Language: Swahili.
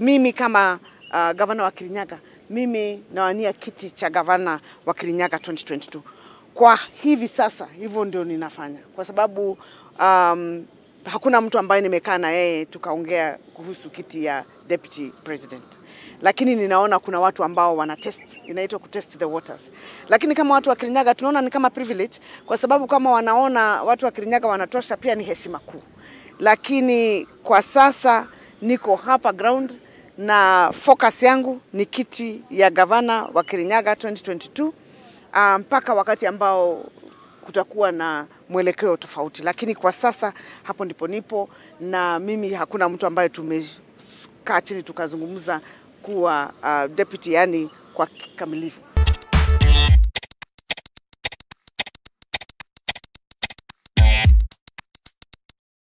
mimi kama uh, gavana wa Kirinyaga, mimi nawania kiti cha gavana wa Kirinyaga 2022 kwa hivi sasa, hivyo ndio ninafanya kwa sababu um, hakuna mtu ambaye nimekaa na yeye tukaongea kuhusu kiti ya deputy president, lakini ninaona kuna watu ambao wana test, inaitwa ku test the waters. Lakini kama watu wa Kirinyaga tunaona ni kama privilege, kwa sababu kama wanaona watu wa Kirinyaga wanatosha, pia ni heshima kuu. Lakini kwa sasa niko hapa ground na focus yangu ni kiti ya gavana wa Kirinyaga 2022 ah, mpaka wakati ambao kutakuwa na mwelekeo tofauti, lakini kwa sasa hapo ndipo nipo, na mimi hakuna mtu ambaye tumekaa chini tukazungumza kuwa uh, deputy, yani kwa kikamilifu.